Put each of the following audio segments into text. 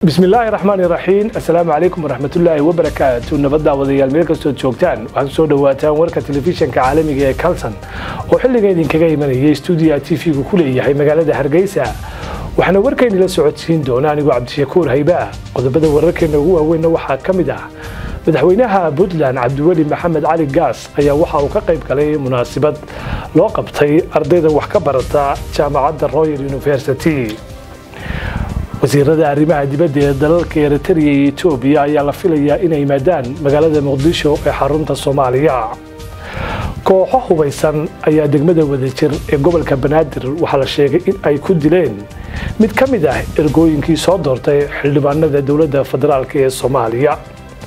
bismillaahi raxmaani raxiim assalaamu calaykum waraxmatullaahi wabarakaatu nabadda wadayaal meel kastood joogtaan waxaad kusoo dhawaataan warka telefishanka caalamiga ee kalson oo xilliga idinkaga imanayay stuudiya t v-gu ku leeyahay magaalada hargeysa waxaana warkayni la socodsiin doona anigoo cabdishakuur haybaah qodobada wararkeena ugu waaweynna waxaa ka mid ah madaxweynaha puntland cabdiweli maxamed cali gaas ayaa waxa uu ka qayb galay munaasabad loo qabtay ardayda wax ka barata jaamacadda royal university wasiirada arrimaha dibadda ee dalalka eritrea iyo etoobiya ayaa la filayaa inay yimaadaan magaalada muqdisho ee xarunta soomaaliya kooxo hubaysan ayaa degmada wadajir ee gobolka banaadir waxaa la sheegay in ay ku dileen mid ka mid ah ergooyinkii soo doortay xildhibaanada dowladda federaalk ee soomaaliya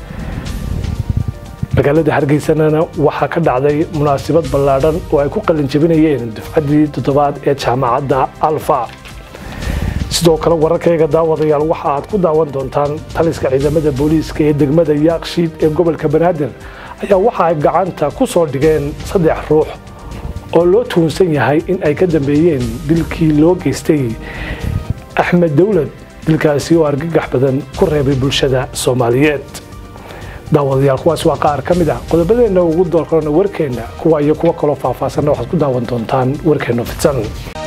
magaalada hargeysanana waxaa ka dhacday munaasabad ballaadhan oo ay ku qalinjabinayeen dufcaddii toddobaad ee jaamacadda alfa sidoo kale wararkayga daawadayaal waxa aad ku daawan doontaan taliska ciidamada booliiska ee degmada yaakshiid ee gobolka banaadir ayaa waxa ay gacanta ku soo dhigeen saddex ruux oo loo tuunsan yahay in ay ka dambeeyeen dilkii loo geystay axmed dowlad dilkaasi oo argagax badan ku reebay bulshada soomaaliyeed daawadayaal kuwaas waa qaar ka mid ah qodobadeenna ugu doorkorana warkeenna kuwa iyo kuwo kaloo faahfaahsanna waxaad ku daawan doontaan warkeenna fidsan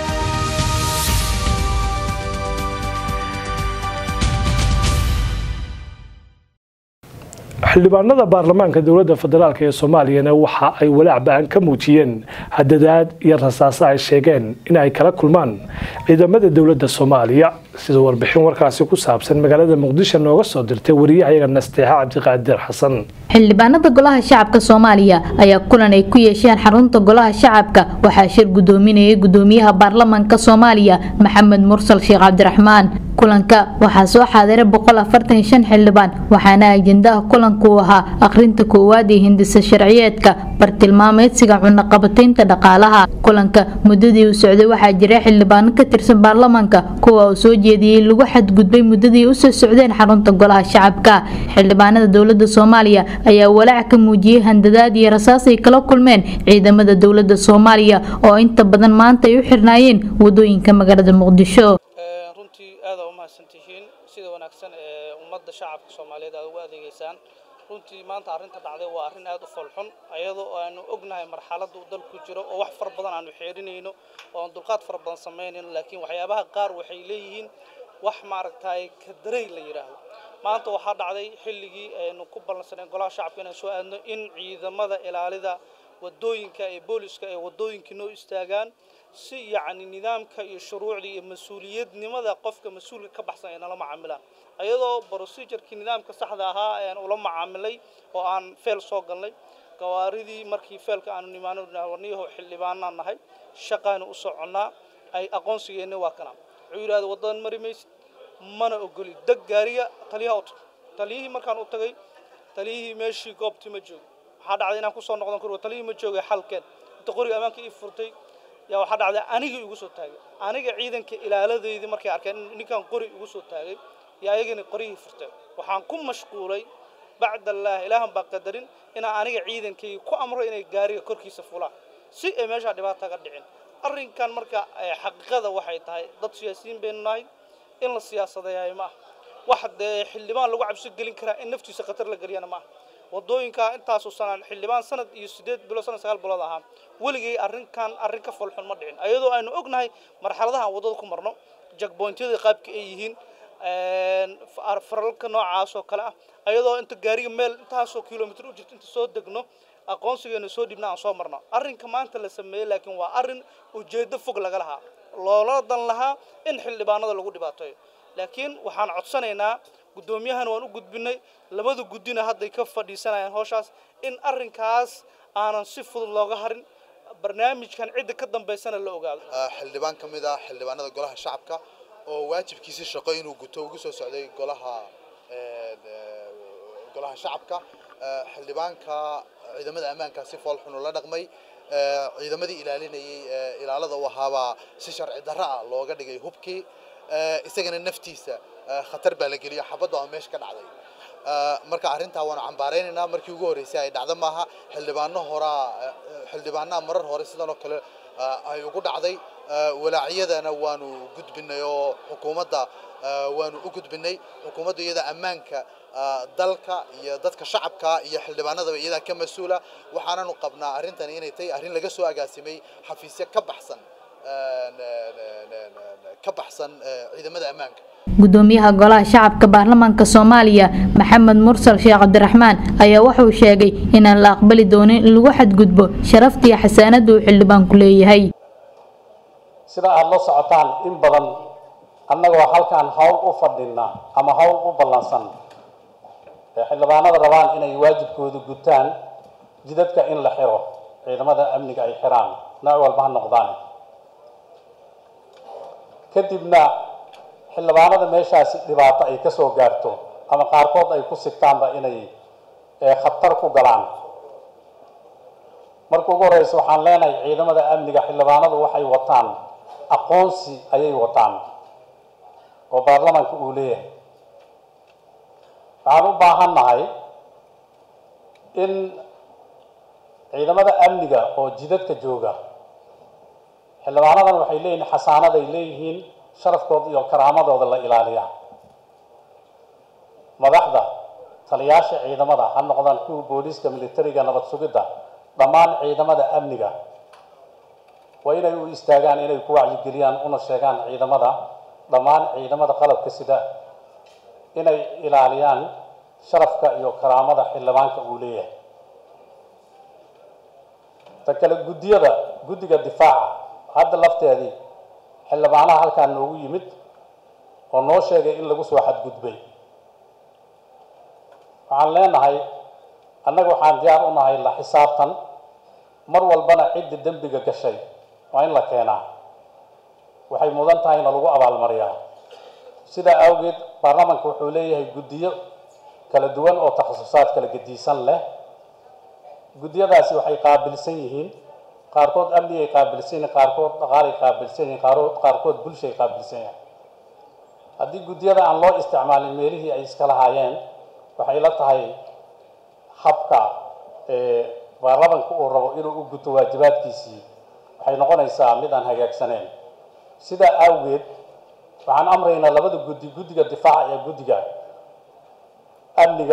xildhibaanada baarlamaanka dowladda federaalk ee soomaaliyana waxa ay walaac ba-an ka muujiyeen hadadaad iyo rasaaso ay sheegeen in ay kala kulmaan ciidamada dowladda soomaaliya sida warbixin warkaasi ku saabsan magaalada muqdisho nooga soo dirtay wariyahayaga nasteexa cabdiqaadir xasan xildhibaanada golaha shacabka soomaaliya ayaa kulan ay ku yeesheen xarunta golaha shacabka waxaa shir gudoominayay gudoomiyaha baarlamaanka soomaaliya maxamed mursal sheekh cabdiraxmaan kulanka waxaa soo xaadiray xildhibaan waxaana ajendaha kulanku ahaa akhrinta koowaad ee hindisa sharciyeedka bartilmaameedsiga cunaqabataynta dhaqaalaha kulanka muddadii uu socday waxaa jiray xildhibaano ka tirsan baarlamaanka kuwa uu soo jeediyey lagu xadgudbay muddadii usoo socdeen xarunta golaha shacabka xildhibaanada dowlada soomaaliya ayaa walaac ka muujiyey handadaad iyo rasaas ay kala kulmeen ciidamada dowlada soomaaliya oo inta badan maanta ay u xirnaayeen wadooyinka magaalada muqdisho runtii aada u mahadsantihiin sida wanaagsan ee ummadda shacabka soomaaliyeed aad ugu adeegeysaan runtii maanta arrinta dhacday waa arrin aada u falxun iyadoo aanu ognahay marxaladda uu dalku jiro oo wax fara badan aanu xeerinayno oo aan dulqaad fara badan samaynayno laakiin waxyaabaha qaar waxay leeyihiin wax maaragtay kadarey la yidhaahdo maanta waxaa dhacday xilligii aynu ku ballansaneen golaha shacabka inaan soo aadno in ciidamada ilaalida wadooyinka ee booliska ee wadooyinkii noo istaagaan si yacni nidaamka iyo shuruucda iyo mas-uuliyadnimada qofka mas-uulka ka baxsan ay nala macaamilaan ayadoo procedurkii nidaamka saxda ahaa ayaan ula macaamilay oo aan feel soo galnay gawaaridii markii feelka aanu nimaano warniyaho xildhibaanaan nahay shaqaanu u soconnaa ay aqoonsigeenna waa kana wuxuu yidhahda waddadan mari maysid mana ogoli deg gaariga taliyaha u tag taliyihii markaan u tagay taliyihii meeshii goobtii ma joogo waxaa dhacday inaan kusoo noqdon karo taliyihii ma joogay xalkeen inta qoriga ammaanka ii furtay yaa waxaa dhacday anigii igu soo taagay aniga ciidanka ilaaladeydii markay arkeen ninkan qori igu soo taagay yaa ayagana qorihii furteen waxaan ku mashquulay bacdallaah ilaahan baa qadarin inaan aniga ciidankayga ku amro inay gaariga korkiisa fulaan si ay meeshaa dhibaata ga dhicin arrinkan marka xaqiiqada waxay tahay dad siyaasiyiin baynu nahay in la siyaasadeeyayo ma aha wax dee xildhibaan lagu cabsi gelin karaa in naftiisa khatar la geliyana ma aha wadooyinka intaasoo sanaan xildhibaan sanad iyo sideed bilood sanad sagaal bilood ahaa weligay arrinkan arrin ka folxun ma dhicin ayadoo aynu ognahay marxaladaha aan waddada ku marno jagboyntyada qaabka ay yihiin faralka noocaas oo kale ah ayadoo inta gaariga meel intaasoo kilomitr u jirto inta soo degno aqoonsigeena soo dhibna aan soo marno arrinka maanta la sameeyey laakiin waa arrin ujeeddo fog laga lahaa loola dan lahaa in xildhibaanada lagu dhibaateeyo laakiin waxaan codsanaynaa guddoomiyahana waan u gudbinay labada guddina hadday ka fadhiisanayaan howshaas in arrinkaas aanan si fudud looga harin barnaamijkan cidda ka dambaysana la ogaado xildhibaan ka mid ah xildhibaanada golaha shacabka oo waajibkiisii shaqo inuu guto ugu soo socday golaha golaha shacabka xildhibaanka ciidamada ammaanka si fool xun ula dhaqmay ciidamadii ilaalinayay ilaalada u ahaabaa si sharci darro ah looga dhigay hubkii isagana naftiisa khatar baa la geliya xabadda oo meesha ka dhacday marka arrintaa waanu cambaaraynaynaa markii ugu horreysay ay dhacdo maaha xildhibaano horaa xildhibaanaha marar hore sidan oo kale ay ugu dhacday walaacyadana waanu gudbinay oo xukuumadda waanu u gudbinay xukuumadda iyada ammaanka dalka iyo dadka shacabka iyo xildhibaanadaba iyadaa ka mas-uula waxaananu qabnaa arrintani inay tahay arrin laga soo agaasimay xafiisyo ka baxsan ka baxsan ciidamada ammaanka gudoomiyaha golaha shacabka baarlamaanka soomaaliya maxamed mursal sheekh cabdiraxmaan ayaa wuxuu sheegay inaan la aqbali doonin in lagu xadgudbo sharaftiiyo xasaanada uu xildhibaanku leeyahay sida aada la socotaan in badan annagoo halkaan hawl u fadhina ama hawl u ballansan ee xildhibaanada rabaan inay waajibkooda gutaan jidadka in la xiro ciidamada amniga ay xiraan nooc walba ha noqdaan kadibna xildhibaanada meeshaasi dhibaato ay ka soo gaarto ama qaarkood ay ku sigtaanba inay khatar ku galaan marka ugu horeysa waxaan leenahay ciidamada amniga xildhibaanadu waxay wataan aqoonsi ayay wataan oo baarlamaanka uu leeyahay waxaan u baahan nahay in ciidamada amniga oo jidadka jooga xildhibaanadan waxay leeyihiin xasaanaday leeyihiin sharafkooda iyo karaamadooda la ilaaliya madaxda taliyaasha ciidamada ha noqdaan kuwa booliiska militariga nabad sugidda dhammaan ciidamada amniga waa inay u istaagaan inay ku wacyigeliyaan una sheegaan ciidamada dhammaan ciidamada qalabka sida inay ilaaliyaan sharafka iyo karaamada xildhibaanka uu leeyahay ta kale guddiyada guddiga difaaca hadda lafteedii xildhibaanaha halkaan noogu yimid oo noo sheegay in lagu soo xadgudbay waxaan leenahay annaga waxaan diyaar u nahay la xisaabtan mar walbana cidda dembiga gashay waa in la keenaa waxay mudan tahay na lagu abaalmariyaa sidaa awgeed baarlamaanka wuxuu leeyahay guddiyo kala duwan oo takhasusaad kala gediisan leh guddiyadaasi waxay qaabilsan yihiin qaarkood amnigay qaabilsan yihiin qaarkood dhaqaalay qaabilsan yihiin qaarkood qaarkood bulshay qaabilsan yihiin haddii guddiyada aan loo isticmaalin meelihii ay iska lahaayeen waxay la tahay habka baarlamanka uu rabo inuu u guto waajibaadkiisii waxay noqonaysaa mid aan hagaagsaneyn sidaa awgeed waxaan amraynaa labada guddi guddiga difaaca iyo guddiga amniga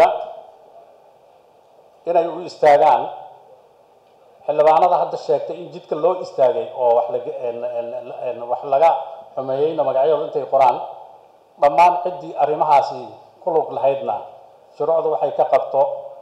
inay u istaagaan xildhibaanada hadda sheegtay in jidka loo istaagay oo wax laga wax laga xumeeyeyna magacyadooda intay qoraan dhammaan ciddii arrimahaasi ku lug lahaydna shuruucda waxay ka qabto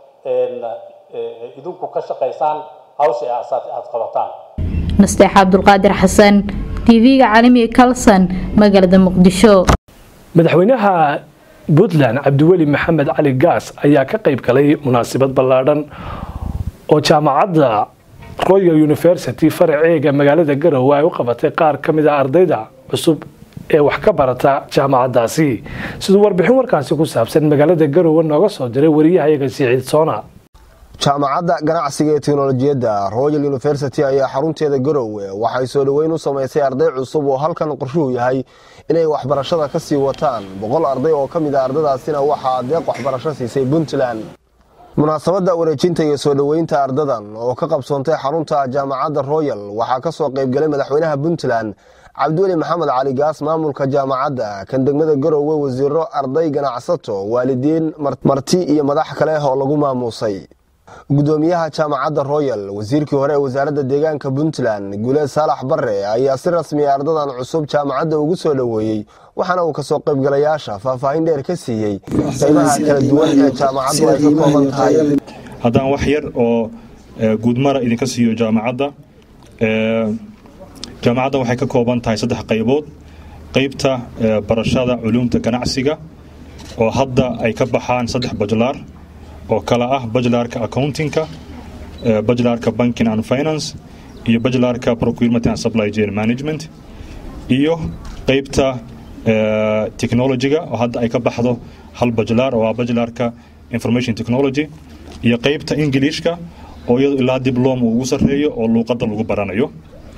idinku ka shaqaysaan hawsha aad qabataan nasteex cabdulqaadir xasan tv-ga caalamiga kalson magaalada muqdisho madaxweynaha puntland cabdiweli maxamed cali gaas ayaa ka qayb galay munaasabad ballaadhan oo jaamacadda royal university faraceega magaalada garowe ay u qabatay qaar ka mid a ardayda cusub ee wax ka barata jaamacaddaasi siduu warbixin warkaasi ku saabsan magaalada garowe nooga soo diray wariyahayaga siciid soona jaamacadda ganacsiga ee teknolojiyadda royal university ayaa xarunteeda garowe waxay soo dhoweyn u samaysay arday cusub oo halkan qorshuhu yahay inay waxbarashada ka sii wataan boqol arday oo ka mid a ardadaasina waxaa deeq waxbarasho siisay puntland munaasabadda wareejinta iyo soo dhoweynta ardadan oo ka qabsoontay xarunta jaamacadda royal waxaa ka soo qaybgalay madaxweynaha puntland cabdiweli maxamed cali gaas maamulka jaamacadda kan degmada garowe wasiiro arday ganacsato waalidiin marti iyo madax kale oo lagu maamuusay gudoomiyaha jaamacadda royal wasiirkii hore ee wasaaradda deegaanka puntland guleed saalax bare ayaa si rasmiya ardadan cusub jaamacadda ugu soo dhoweeyey waxaana uu kasoo qaybgalayaasha faahfaahin dheer ka siiyey qaybaha kala duwan ee jaamacaddu ay ka kooban tahay haddaan wax yar oo guudmara idinka siiyo jaamacadda jaamacaddan waxay ka kooban tahay saddex qaybood qaybta barashada culuumta ganacsiga oo hadda ay ka baxaan saddex bajlaar oo kala ah bajlaarka accountingka bajlaarka banking and finance iyo bajlaarka procurement and supply chain management iyo qaybta technologyga oo hadda ay ka baxdo hal bajlaar oo ah bajlaarka information technology iyo qaybta englishka oo iyadu ilaa diblom uu ugu sarreeyo oo luuqadda lagu baranayo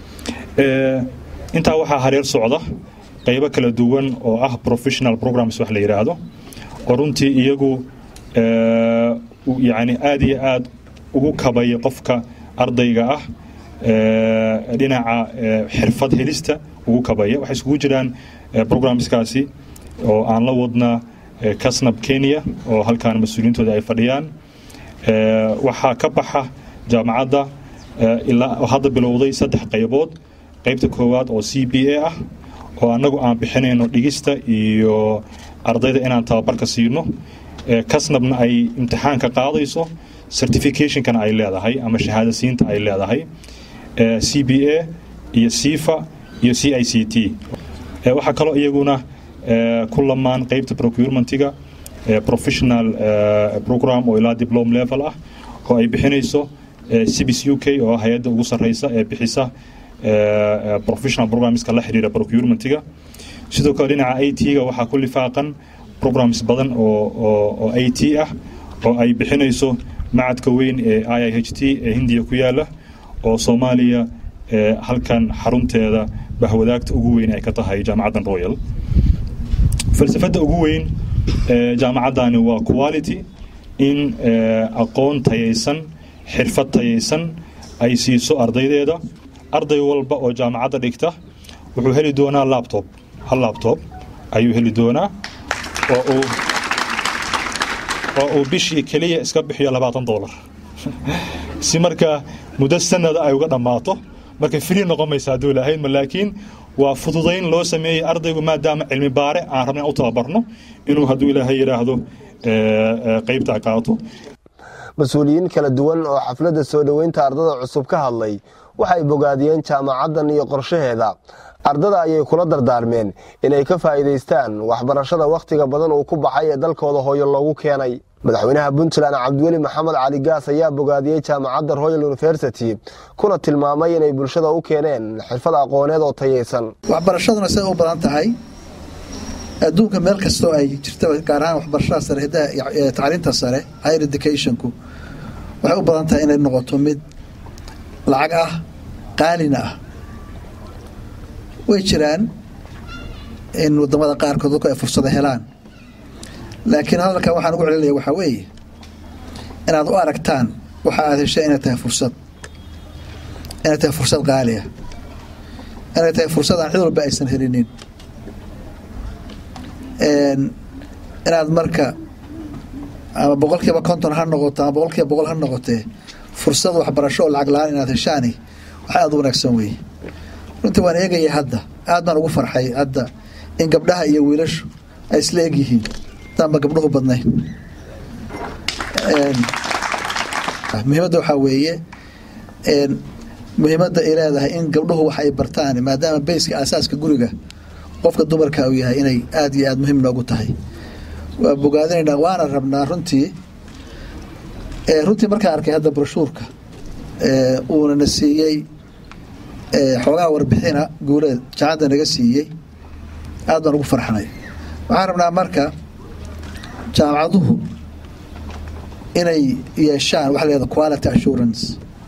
intaa waxaa hareer socda qaybo kala duwan oo ah professional programs wax la yidhaahdo oo runtii iyagu yani aada iyo aada ugu kabaya qofka ardayga ah dhinaca xirfad helista ugu kabaya waxay isugu jiraan programmeskaasi oo aan la wadna kasnab kenya oo halkaan mas-uuliyiintooda ay fadhiyaan waxaa ka baxa jaamacadda ilaa hadda bilowday saddex qaybood qaybta koowaad oo c b a ah oo annagu aan bixinayno dhigista iyo ardayda inaan tababarka siino kasnabna ay imtixaanka qaadayso certificationkana ay leedahay ama shahaadasiinta ay leedahay c b a iyo sifa iyo c i c t waxaa kaloo iyaguna ku lamaan qaybta procurementiga professional program oo ilaa diplom level ah oo ay bixinayso cbs u k oo hay-adda ugu sarreysa ee bixisa professional programmeska la xiriira procurementiga sidoo kale dhinaca a t-ga waxaa ku lifaaqan programs badan oo a t ah oo ay bixinayso macadka weyn ee i i h t ee hindiya ku yaala oo soomaaliya halkan xarunteeda bahwadaagta ugu weyn ay ka tahay jaamacaddan royal falsafadda ugu weyn jaamacaddani waa quality in aqoon tayaysan xirfad tayaysan ay siiso ardaydeeda arday walba oo jaamacadda dhigta wuxuu heli doonaa labtob hal labtob ayuu heli doonaa oo uu oo uu bishii keliya iska bixiyo labaatan dollar si marka muddo sanada ay uga dhammaato marka free noqon maysa hadduu lahaydma laakiin waa fududayn loo sameeyey ardaygu maadaama cilmi baare aan rabna u tababarno inuu hadduu ilaahay yidhaahdo qaybtaa qaato mas-uuliyiin kala duwan oo xafladda soo dhoweynta ardada cusub ka hadlay waxay bogaadiyeen jaamacaddan iyo qorshaheeda ardada ayay kula dardaarmeen inay ka faa'iidaystaan waxbarashada wakhtiga badan uu ku baxay ee dalkooda hooyo loogu keenay madaxweynaha puntland cabdiweli maxamed cali gaas ayaa bogaadiyey jaamacadda royal university kuna tilmaamay inay bulshada u keeneen xirfad aqooneed oo tayaysan waxbarashaduna siday u badan tahay adduunka meel kastoo ay jirta gaar ahaan waxbarashada sare hidaha tacliinta sare higher educationku waxay u badan tahay inay noqoto mid lacag ah qaalina ah way jiraan in wadamada qaarkood dadku ay fursada helaan laakiin hadalkan waxaan ugu celinaya waxaa weeye inaad u aragtaan waxa aad heshay inay tahay fursad inay tahay fursad qaaliah inay tahay fursad aan cid walba aysan helinin inaad marka ama boqol kiiba konton ha noqoto ama boqol kiiba boqol ha noqotee fursad waxbarasho oo lacag la-aan inaad heshaani waxa aada u wanaagsan weeye runtii waan eegaya hadda aad baan ugu farxay hadda in gabdhaha iyo wiilashu ay isla eg yihiin daanba gabdhuhu badnayn muhiimadda waxaa weeye muhiimadda ay leedahay in gabdhuhu wax ay bartaan maadaama bayska asaaska guriga qofka dumarka uu yahay inay aada iyo aada muhiim noogu tahay waa bogaadinaynaa waana rabnaa runtii runtii markaan arkay hadda broshuurka uuna na siiyey xoogaha warbixina guuleed jaacadda naga siiyey aad baan ugu farxnay waxaan rabnaa marka jaamacaduhu inay yeeshaan waxa layihahda quality assurance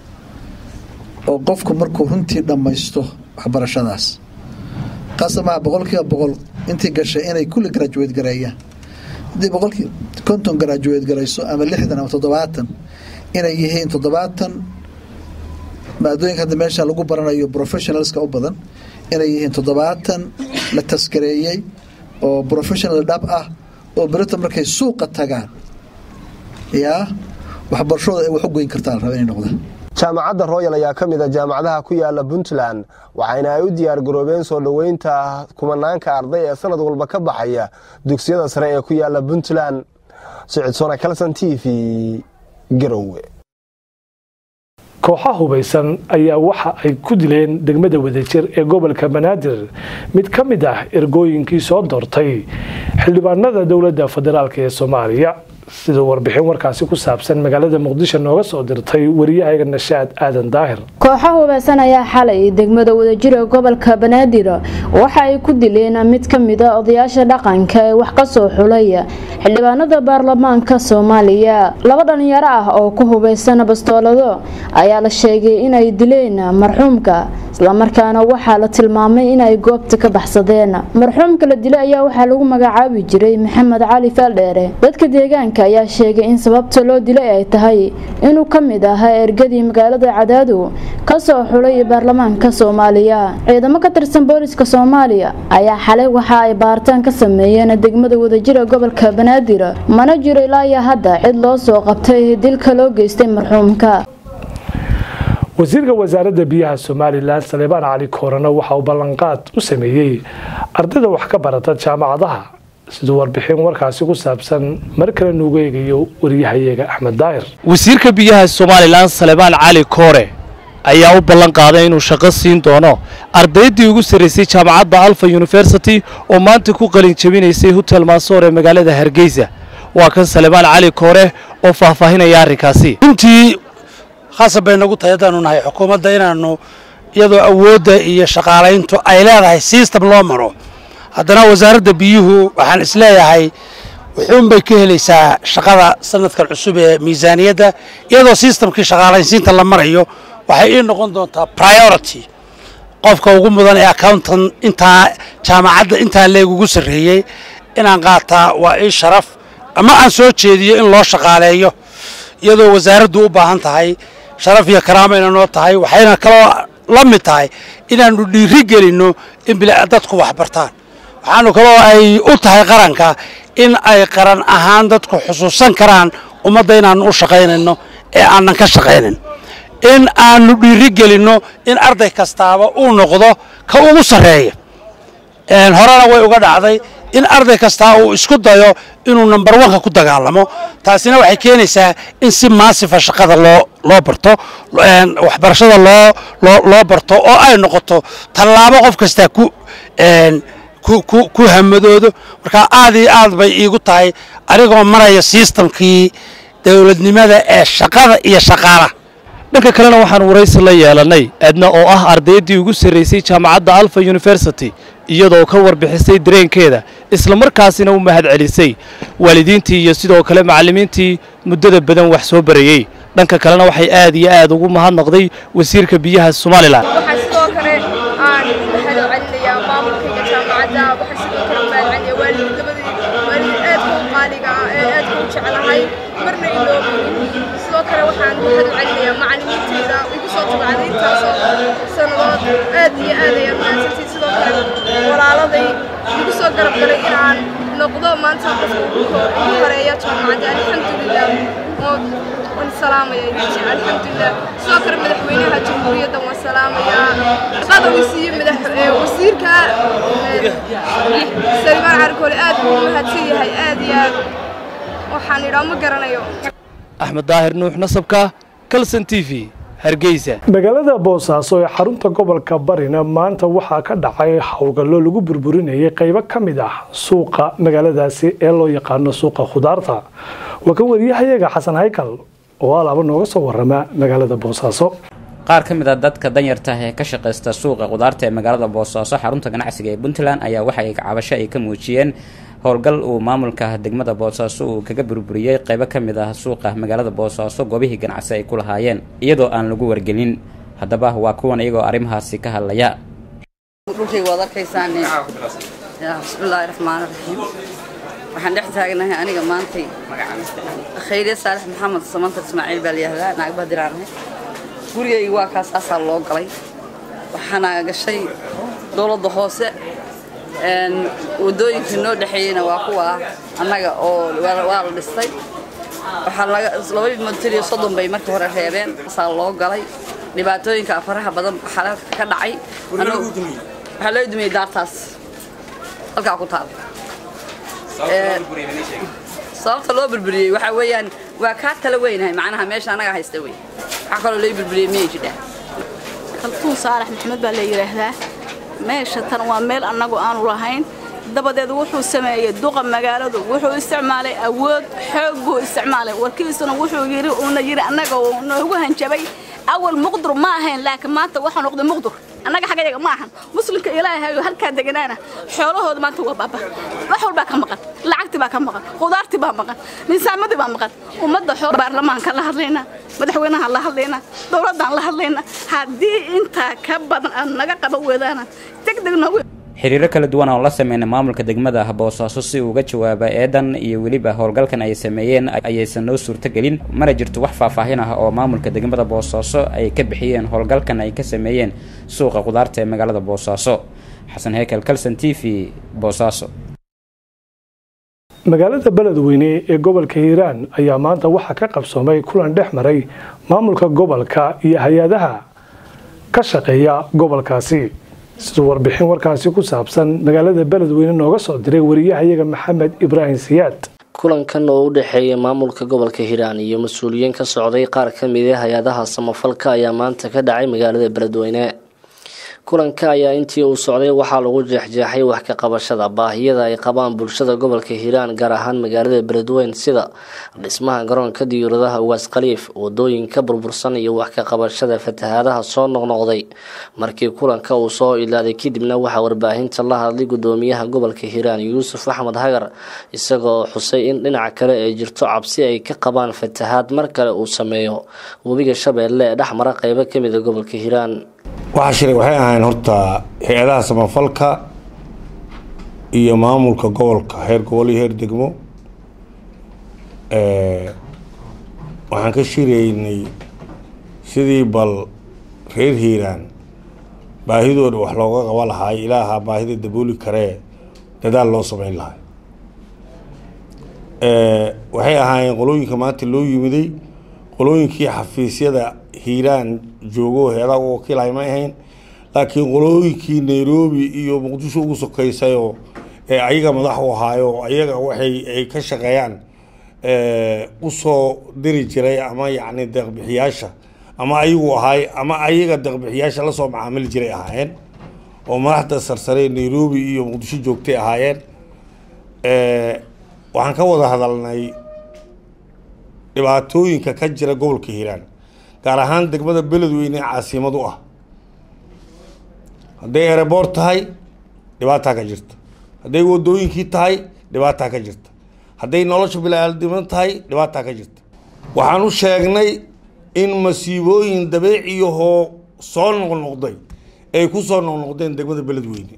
oo qofku markuu runtii dhammaysto waxbarashadaas qasamaha boqol kiiba boqol intii gashay inay kulli graduate gareeyaan haddii boqolkii konton graduate garayso ama lixdan ama toddobaatan inay yihiin toddobaatan maadooyinka hadda meesha lagu baranayo professionalska u badan inay yihiin toddobaatan la taskareeyey oo professional dhab ah oo berita markay suuqa tagaan yaa waxbarashooda ay wax u goyn kartaa la raba inay noqdaan jaamacadda royal ayaa ka mid a jaamacadaha ku yaala puntland waxayna ay u diyaar garoobeen soo dhoweynta kumanaanka arday ee sanad walba ka baxaya dugsiyada sare ee ku yaala puntland sicidsona calson t v garowe kooxa hubaysan ayaa waxa ay ku dileen degmada wadajir ee gobolka banaadir mid ka mid ah ergooyinkii soo doortay xildhibaanada dowladda federaalk ee soomaaliya sida warbixin warkaasi ku saabsan magaalada muqdisho nooga soo dirtay wariyahaga nashaad aadan daahir kooxa hubeysan ayaa xalay degmada wadajir ee gobolka banaadir waxa ay ku dileen mid ka mid a odayaasha dhaqanka ee wax kasoo xulay xildhibaanada baarlamaanka soomaaliya laba dhalinyaro ah oo ku hubeysan bastoolado ayaa la sheegay inay dileen marxuumka islamarkaana waxaa la tilmaamay inay goobta ka baxsadeen marxuumka la dilay ayaa waxaa lagu magacaabi jiray maxamed cali faaldheere dadka deegaanka ayaa sheegay in sababta loo dilay ay tahay inuu ka mid ahaa ergadii magaalada cadaadu kasoo xulay baarlamaanka soomaaliya ciidamo ka tirsan booliska soomaaliya ayaa xalay waxa ay baaritaan ka sameeyeen degmada wadajira gobolka banaadir mana jiro ilaa iyo hadda cid loo soo qabtay dilka loo geystay marxuumka wasiirka wasaaradda biyaha somalilan saleebaan cali koorana waxa uu ballanqaad u sameeyey ardayda wax ka barata jaamacadaha siduu warbixin warkaasi ku saabsan mar kale nuugu eegayo wariyahayaga axmed daahir wasiirka biyaha somalilan salebaan cali koore ayaa u ballan qaaday inuu shaqo siin doono ardaydii ugu sarraysay jaamacadda alfa yunifersity oo maanta ku qalin jabinaysay hotel maasoor ee magaalada hargeysa waa kan salebaan cali koore oo faahfaahinaya arrinkaasi runtii khasab bay nagu tahay haddaanu nahay xukuumadda inaannu iyadoo awoodda iyo shaqaalayntu ay leedahay system loo maro haddana wasaaradda biyuhu waxaan isleeyahay wuxuunbay ka helaysaa shaqada sanadkan cusub ee miisaaniyadda iyadoo systemkii shaqaalaysiinta la marayo waxay ii noqon doontaa priority qofka ugu mudan ee accountan intaa jaamacadda intaa leegugu sarreeyey inaan qaataa waa ii sharaf ama aan soo jeediyo in loo shaqaaleeyo iyadoo wasaaraddu u baahan tahay sharaf iyo karaamayna noo tahay waxayna kaloo la mid tahay inaannu dhiiri gelinno in dadku wax bartaan waxaanu kaloo ay u tahay qaranka in ay qaran ahaan dadku xusuusan karaan ummadda inaannu u shaqaynayno ee aanan ka shaqaynin in aanu dhiiri gelinno in arday kastaaba uu noqdo ka ugu sarreeya horena way uga dhacday in arday kastaa uu isku dayo inuu number oneka ku dagaalamo taasina waxay keenaysaa in si maasifa shaqada loo loo barto waxbarashada loo loo loo barto oo ay noqoto tallaabo qof kastaa ku ku hamadoodo marka aad iyo aad bay iigu tahay anigoo maraya sistamkii dowladnimada ee shaqada iyo shaqaalaha dhanka kalena waxaan waraysi la yeelannay edna oo ah ardaydii ugu sarraysay jaamacadda alfa yunifersity iyadoo ka warbixisay dareenkeeda islamarkaasina u mahad celisay waalidiintii iyo sidoo kale macallimiintii muddada badan wax soo barayey dhanka kalena waxay aad iyo aad ugu mahadnaqday wasiirka biyaha somalilan waxaa sidoo kale aan mahad celinayaa maamulkayga jaamacadda waxaa sidoo kale mahad celinaya waalid labadii waalid aadka u qaaliga ah ee aadka u jeclahay marna iloobin sidoo kale waxaan mahad celinayaa macallimiintayda igu soo tabacday intaasoo sannadood aad iyo aad ayaan mahadsantii sidoo kale walaaladay igu soo garab galay inaan noqdo maanta qofka ugu horeeya jaamacadda alxamdulilah waan salaamaya alxamdulilah sidoo kale madaxweynaha jamhuuriyadda waan salaamayaa shaqada uu siiyey madax wasiirka salimaan carkoole aad buu u mahadsan yahay aad iyo aad waxaan idhaa ma garanayo axmed daahir nuux nasabka kalson t v hargeysa magaalada boosaaso ee xarunta gobolka barina maanta waxaa ka dhacay howlgallo lagu burburinayay qaybo ka mid ah suuqa magaaladaasi ee loo yaqaano suuqa khudaarta waa kan wariyahayaga xasan haykal oo alaaba nooga soo warama magaalada boosaaso qaar ka mid a dadka danyarta ee ka shaqaysta suuqa khudaarta ee magaalada boosaaso xarunta ganacsiga ee puntland ayaa waxay cabasho ay ka muujiyeen howlgal uu maamulka degmada boosaaso uu kaga burburiyey qaybo ka mid ah suuqa magaalada boosaaso goobihii ganacsi ay ku lahaayeen iyadoo aan lagu wargelin haddaba waa kuwan iyagoo arrimahaasi ka hadlaya dhulkayga waad arkaysaan bismillaahi raxmaani raxiim waxaan dhex taagnahay aniga maantay khayriye saalex maxamed samantar ismaaciil baa layihahdaa naag bahdiraanahay gurigayga waa kaas saasaa loo galay waxaana gashay dowladda hoose wadooyinkii noo dhexeeyeyna waa kuwa annaga oo waa la dhistay waxaa laba motor iyo soddon bay markii hore reebeen saa loo galay dhibaatooyinka faraha badan xalalka ka dhacay waxaa loo dumiyey daartaas halkaa ku taal sababta loo burburiyey waxaa weeyaan waa kaa tala weynahay macnaha meesha annaga haysta wey waxaa kaloo loo burburiyey miyay jidhaa kaltuun saalax maxamed baa la yidhaahdaa meesha tan waa meel annagu aanu lahayn dabadeed wuxuu sameeyey duqa magaaladu wuxuu isticmaalay awood xoog buu isticmaalay warkiisuna wuxuu yidhi uuna yidhi annaga uu noogu hanjabay awal muqdur ma ahayn laakiin maanta waxaa noqday muqdur annaga xaggayaga ma ahan muslimka ilaahay oo halkaa deganaana xoolahooda maanta waa baaba wax walbaa ka maqan lacagtii baa ka maqan khudaartii baa maqan niisaamadii baa maqan ummadda xool baarlamaanka la hadlaynaa madaxweynaha la hadlaynaa dowladdaan la hadlaynaa haddii intaa ka badan aad naga qaban weedaana degdeg noogu xiriiro kala duwan oo la sameynay maamulka degmada boosaaso si uu uga jawaaba eedan iyo weliba howlgalkan ay sameeyeen ayaysan noo suurtogelin mana jirto wax faahfaahin ah oo maamulka degmada boosaaso ay ka bixiyeen howlgalkan ay ka sameeyeen suuqa qudaarta ee magaalada boosaaso xasan heekel kalson t v boosaaso magaalada beledweyne ee gobolka hiiraan ayaa maanta waxaa ka qabsoomay kulan dhex maray maamulka gobolka iyo hay-adaha ka shaqeeya gobolkaasi siduu warbixin warkaasi ku saabsan magaalada beledweyne nooga soo diray wariyahayaga maxamed ibraahim siyaad kulankan oo u dhexeeya maamulka gobolka hiiraan iyo mas-uuliyiin ka socday qaar ka mid a hay-adaha samafalka ayaa maanta ka dhacay magaalada beledweyne kulanka ayaa intii uu socday waxaa lagu jeexjeexay wax ka qabashada baahiyada ay qabaan bulshada gobolka hiiraan gaar ahaan magaalada beledweyne sida dhismaha garoonka diyuuradaha ugaas khaliif wadooyinka burbursan iyo wax ka qabashada fatahaadaha soo noqnoqday markii kulanka uu soo ilaaday kadibna waxaa warbaahinta la hadlay gudoomiyaha gobolka hiiraan yuusuf axmed hagar isagoo xusay in dhinaca kale ay jirto cabsi ay ka qabaan fatahaad mar kale uu sameeyo webiga shabeelle ee dhex mara qeybo kamid a gobolka hiiraan waxaa shiray waxay ahayn horta hay-adaha samafalka iyo maamulka gobolka heer gobol iyo heer degmo waxaan ka shiraynay sidii bal reer hiiraan baahidooda wax looga qaba lahaay ilaaha baahida dabooli karee dadaal loo sameyn lahay waxay ahaayeen qolooyinka maanta loo yimiday qolooyinkii xafiisyada hiiraan joogo hay-adaha u wakiilhay ma ahayn laakiin qolooyinkii nairobi iyo muqdisho ugu sokeysayoo ee ayaga madax u ahaayo ayaga waxay ay ka shaqeeyaan usoo diri jiray ama yacni deeqbixiyaasha ama ayagu ahaay ama ayaga deeqbixiyaasha lasoo macaamili jiray ahaayeen oo madaxda sarsare nairobi iyo muqdisho joogtay ahaayeen waxaan ka wada hadalnay dhibaatooyinka ka jira gobolka hiiraan gaar ahaan degmada beledweyne ee caasimad u ah hadday ereboort tahay dhibaataa ka jirta hadday wadooyinkii tahay dhibaataa ka jirta hadday nolosha bilaaldiman tahay dhibaataa ka jirta waxaan u sheegnay in masiibooyin dabeeciyahoo soo noqnoqday ay ku soo noqnoqdeen degmada beledweyne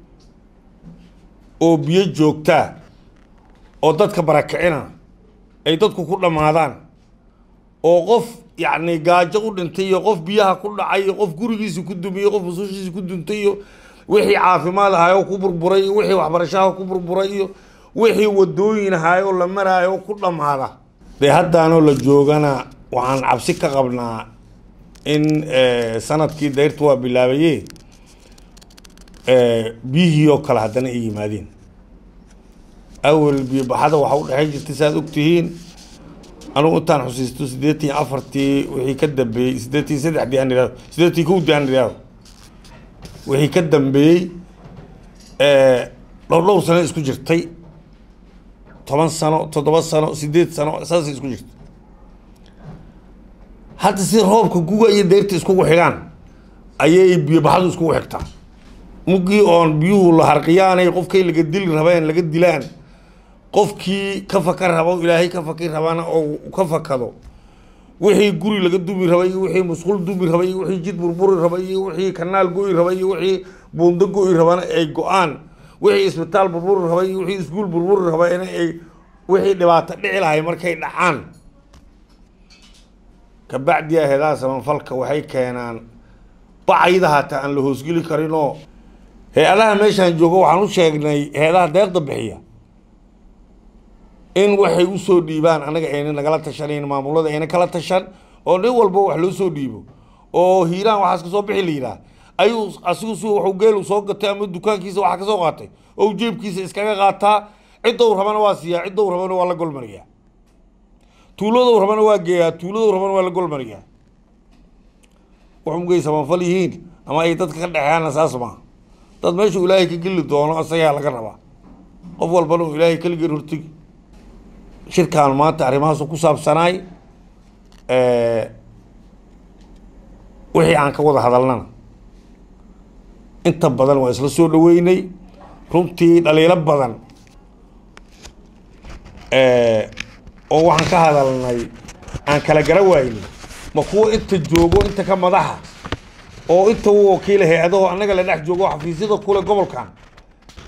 oo biyo joogtaa oo dadka barakicina ay dadku ku dhammaadaan oo qof yacni gaajo u dhintay iyo qof biyaha ku dhacay iyo qof gurigiisa ku dumiyey qof masuushiisa ku duntay iyo wixii caafimaad ahaayoo ku burburay iyo wixii waxbarashaha ku burburay iyo wixii wadooyin ahaayoo la maraayo ku dhammaada dee haddaanoo la joogana waxaan cabsi ka qabnaa in sanadkii dayrta waa bilaabaye biyihii oo kale haddana ay yimaadeen awel biyobaxada waxa u dhexey jirtay saaad ogtihiin anugu intaan xusiisto siddeetan iyo afartii wixii ka dambeeyey siddeetan iyo saddexdii aan idhahdo siddeetan iyo kowdii aan idhahdo wixii ka dambeeyey dhowr dhowr sano isku jirtay toban sano toddoba sano siddeed sano saasay isku jirtay hadda si roobka guga iyo deyrta iskugu xigaan ayay biyobaxadu iskugu xigtaa muggii oon biyuhu la harqiyaanay qofkay laga dili rabeen laga dilaan qofkii ka faka rabo ilaahay ka faki rabana oo ka fakado wixii guri laga dumi rabay iyo wixii musqul dumi rabay iyo wixii jid burburi rabay iyo wixii kanaal go'i rabay iyo wixii buundo go'i rabana ay go-aan wixii isbitaal burburi rabay iyo wixii iskuul burburi rabayna ay wixii dhibaato dhici lahay markay dhacaan kabacdi aheedaha samafalka waxay keenaan bacayda hataa aan la hoosgeli karinoo hay-adaha meeshaan joogo waxaan u sheegnay hay-adaha deeqda bixiya in waxay usoo dhiibaan anaga ayna nagala tashanayn maamulada ayna kala tashan oo nin walba wax loo soo dhiibo oo hiiraan waxaas kasoo bixi la yidhaah ayuu asigu si waxuu geelu soo gatay ama dukaankiisa waxa kasoo qaatay oo jeebkiisa iskaga qaataa ciddou rabana waa siiyaa ciddou rabana waa la golmariyaa tuuladou rabana waa geeyaa tuuladou rabana waa la golmariyaa waxmugay samafal yihiin ama ay dadka ka dhexeyaana saas maaha dad meeshuu ilaahay ka geli doono asagaa laga rabaa qof walbana uu ilaahay keligeed hortegi shirkaan maanta arrimahaasu ku saabsanaay wixii aan ka wada hadalnana inta badan waa isla soo dhaweynay runtii dhaliilo badan oo waxaan ka hadalnay aan kala gara waynay ma kuwa inta joogo inta ka madaxa oo inta u wakiila hay-adaho annaga la dhex joogo xafiisyada kule gobolkan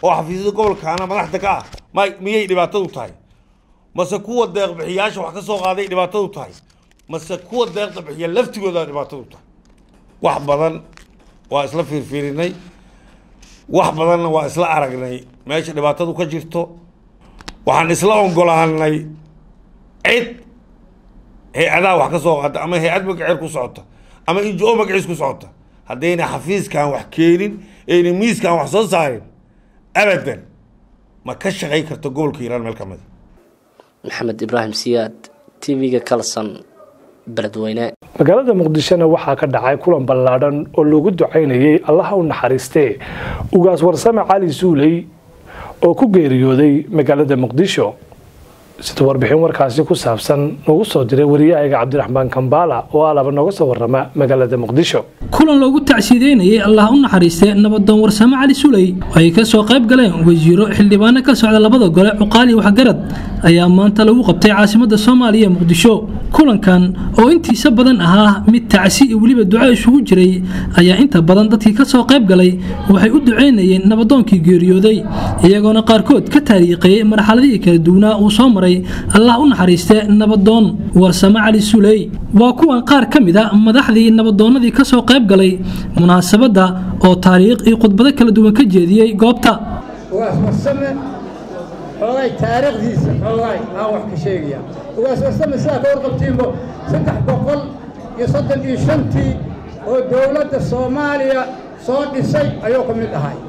oo xafiisyada gobolkaana madaxda ka ah may miyay dhibaatadu tahay mase kuwa deeqbixiyaasha wax ka soo qaaday dhibaatadu tahay mase kuwa deeqda bixiya laftigooda dhibaatadu tahay wax badan waa isla fiirfiirinay wax badanna waa isla aragnay meesha dhibaatadu ka jirto waxaan isla ogolaanay cid hay-adaha wax ka soo qaata ama hay-ad magaceer ku socota ama injo magaciis ku socota haddayna xafiiskan wax keenin ayna miiskan wax soo saarin abadan ma ka shaqayn karto gobolka hiiraan meel ka mid maxamed ibraahim siyaad tv-ga kalson beledweyne magaalada muqdishona waxaa ka dhacay kulan ballaadhan oo loogu ducaynayay allaha u naxariistee ugaas warsame cali suuley oo ku geeriyooday magaalada muqdisho sida warbixin warkaasi ku saabsan noogu soo diray wariyahayga cabdiraxmaan kambaala oo alaba nooga soo warama magaalada muqdisho kulan loogu tacsiideynayay allah u naxariistay nabadoon warsame cali suley oo ay ka soo qayb galeen wasiiro xildhibaano ka socda labada gole cuqaali waxgarad ayaa maanta lagu qabtay caasimada soomaaliya ee muqdisho kulankan oo intiisa badan ahaa mid tacsi iyo weliba duco isugu jiray ayaa inta badan dadkii ka soo qayb galay waxay u duceynayeen nabadoonkii geeriyooday iyagoona qaarkood ka taariiqeeyey marxaladihii kala duwanaa uu soo maray allah u naxariiste nabadoon warsame cali suley waa kuwan qaar ka mid a madaxdii nabadoonnadii ka soo qayb galay munaasabadda oo taariikh iyo khudbado kala duwan ka jeediyey goobta ugaas warsame xoogay taariikhdiisa xoogay aan wax ka sheegaya ugaas warsame sidaa ka warqabtiinbo saddex boqol iyo soddon iyo shantii oo dowladda soomaaliya soo dhisay ayuu ka mid ahay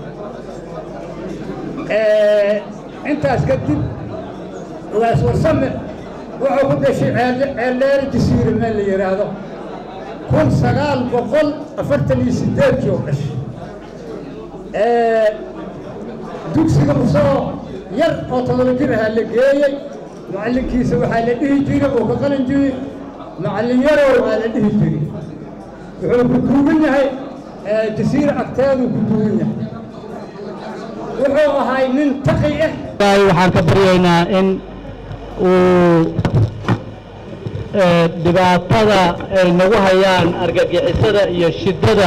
intaas kadib ugaas warsame wuxuu ku dhashay ceeldheeri jasiire meel la yidhaahdo kun sagaal boqol afartan iyo sideedkii oo dhashay dugsiga usoo yar oo todoba jir ahaa la geeyey macallinkiisa waxaa la dhihi jiray oo ka qalin jiri macallin yarow aa la dhihi jiray wuxuu ku duugan yahay jasiire agteeduu ku duugan yahay wuxuu ahay nin taqi ah waxaan ka baryaynaa in uu dhibaatada ay nagu hayaan argagixisada iyo shiddada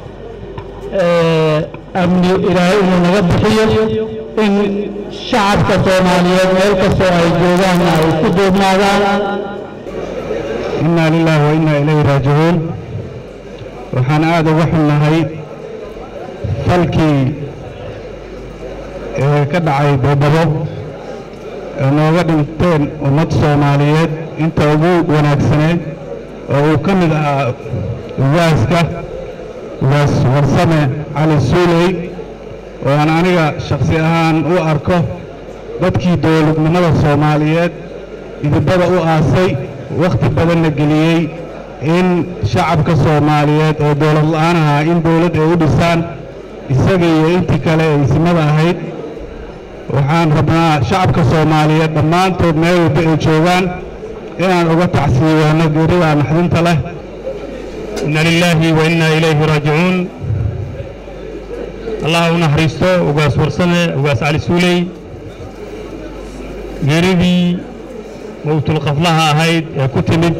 amni ilaahay inuu naga bixiyo in shacabka soomaaliyeed meel kastoo ay joogaanna ay isku duubnaadaan inaa lilaahi wa innaa ilayhi raajicuun waxaan aada uga xunnahay falkii ee ka dhacay beedhabo ee nooga dhinteen ummad soomaaliyeed inta ugu wanaagsaneed oo uu ka mid ahaa ugaaska ugaas warsame cali suuley oo aan aniga shakhsi ahaan u arko dadkii dowladnimada soomaaliyeed idibada u aasay wakhti badanna geliyey in shacabka soomaaliyeed oo dowlad la'aan ahaa in dowladd ay u dhisaan isaga iyo intii kale ee isimada ahayd waxaan rabnaa shacabka soomaaliyeed dhammaantood meel walba ay joogaan inaan uga tacsiiwaano geerida naxdinta leh inna lilaahi wa innaa ilayhi raajicuun allah u naxariisto ugaas warsame ugaas cali suuley geeridii mowtulqaflaha ahayd ee ku timid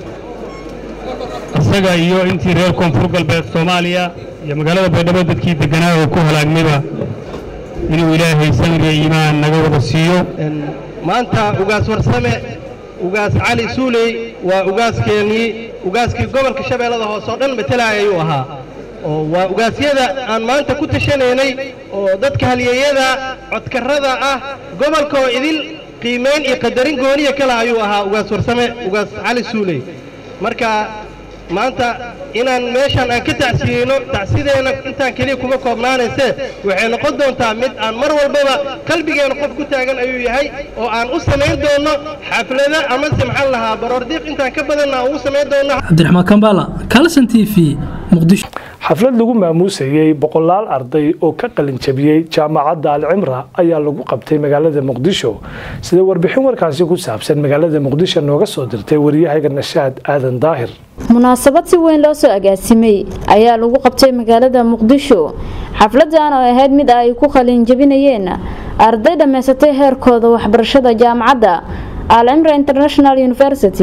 isaga iyo intii reer koonfur galbeed soomaaliya iyo magaalada baydhabo dadkii degganaa oo ku halaagmayba inuu ilaahay samriya iimaan naga wada siiyo maanta ugaas warsame ugaas cali suuley waa ugaaskeenii ugaaskii gobolka shabeellada hoose oo dhan matelaaya ayuu ahaa oo waa ugaasyada aan maanta ku tashanaynay oo dadka halyeeyada codkarrada ah gobolka oo idil qiimayn iyo qadarin gooniya kale ayuu ahaa ugaas warsame ugaas cali suuley marka maanta inaan meeshaan aan ka tacsiyeyno tacsideenna intaan keliya kuma koobnaanayse waxay noqon doontaa mid aan mar walbaba qalbigeenna qof ku taagan ayuu yahay oo aan u samayn doonno xaflada amase maxaan lahaa baroordiiq intaan ka badanna aan ugu samayn doonno cabdiraxmaan kambala kalson t v muqdisho xaflad lagu maamuusayey boqolaal arday oo ka qalin jabiyey jaamacadda alcimra ayaa lagu qabtay magaalada muqdisho sida warbixin warkaasi ku saabsan magaalada muqdisho nooga soo dirtay wariyahayga nashaad aadan daahir munaasabad si weyn loo soo agaasimay ayaa lagu qabtay magaalada muqdisho xafladan oo ahayd mid ay ku qalin jabinayeen arday dhammaysatay heerkooda waxbarashada jaamacadda alcimra international university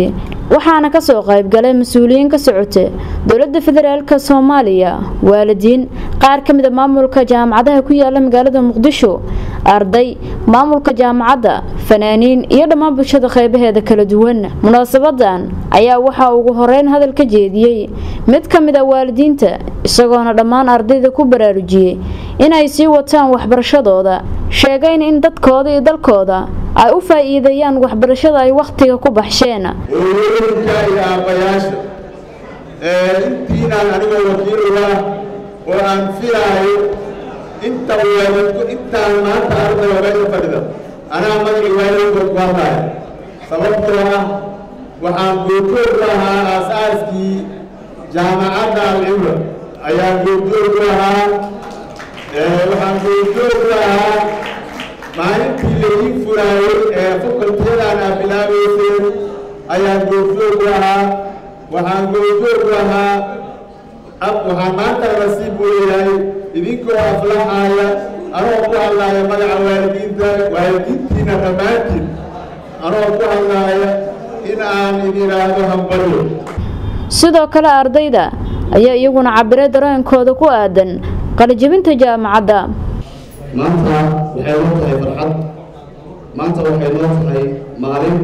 waxaana kasoo qaybgalay mas-uuliyiin ka socota dowlada federaalk soomaaliya waalidiin qaar ka mid a maamulka jaamacadaha ku yaala magaalada muqdisho arday maamulka jaamacadda fanaaniin iyo dhammaan bulshada qeybaheeda kala duwan munaasabadan ayaa waxaa ugu horeyn hadal ka jeediyey mid ka mid a waalidiinta isagoona dhammaan ardayda ku baraarujiyey inay sii wataan waxbarashadooda sheegayn in dadkooda iyo dalkooda ay u faa'iideeyaan waxbarashada ay wakhtiga ku baxsheen hooyooyinka iyo aabbayaasha intiinaan anigoo wakiiluga oo aan filaayo inta waalidku intaan maanta ardayga meesha fadhida anaa magacii waalidkood ku hadlaya sababtoo ah waxaan goobjoog ku ahaa aas-aaskii jaamacadda alcibra ayaan goobjoog ku ahaa waxaan goobjoog ku ahaa maalintii laii furaayey ee fakultiyadan aa bilaabayseen ayaan goobjoog ku ahaa waxaan goobjoog ku ahaa waxaan maanta nasiib u leeyahay idinkoo aflaxaaya anoo ku hadlaaya magaca waalidiinta waalidiintiina dhammaantiin anoo ku hadlaaya in aan idin idhaahdo hambalyo sidoo kale ardayda ayaa iyaguna cabiray dareenkooda ku aadan qalijabinta jaamacadda maanta waxay noo tahay farxad maanta waxay noo tahay maalin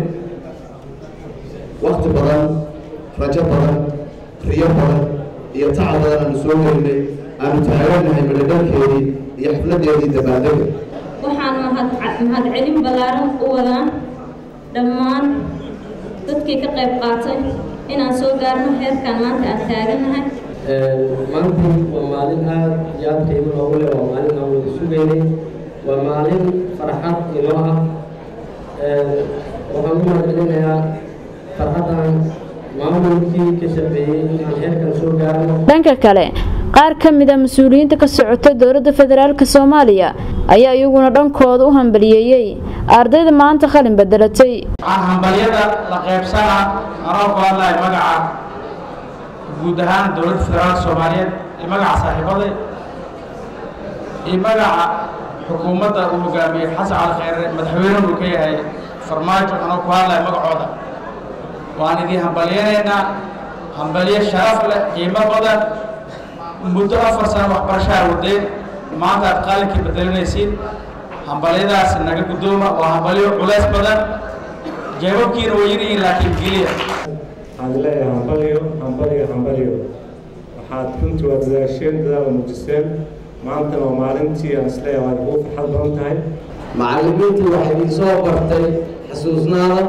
wakti badan rajo badan riyo badan iyo taca badan aanu soo gelinay aanu taaganahay madhadhalkeedii iyo xafladeedii dabaaldega waxaan mahadcelin ballaaran u wadaan dhammaan dadkii ka qayb qaatay inaan soo gaarno heerkan maanta aan taaganahay maanta waa maalin aad iyo aad qiimo loogu leh waa maalin aan wada sugaynay waa maalin farxad inoo ah waxaan u mahadcelinayaa farxaddan maamulkii ka shaqeeyey inaan heerkan soo gaarno dhanka kale qaar ka mid a mas-uuliyiinta ka socota dowladda federaalk soomaaliya ayaa iyaguna dhankooda u hambaliyeeyey ardayda maanta qalin bedelatay waxaan hambalyada la qaybsana anoo ku hadlaya magaca guud ahaan dowladda federaalka soomaaliyeed iyo magaca saaxiibaday iyo magaca xukuumadda uu hogaamiyey xasan cali kheyre madaxweyne uu ka yahay farmaajo anoo ku hadlaya magacooda waan idin hambalyanaynaa hambalyo sharaf leh qiimo badan muddo afar sano waxbarashaa wadeen maanta aad qaalinkii bedelinaysiin hambalyadaas naga guddooma waa hambalyo culays badan jeebabkiina way yirihiin laakiin geliya waxaan leeyahay hambalyo hambalyo hambalyo waxaad runtii waa dadaasheen dadaala muujiseen maantana waa maalintii aan isleeyahay waad ugu farxad badan tahay macallimiintii waxay idin soo bartay xasuusnaada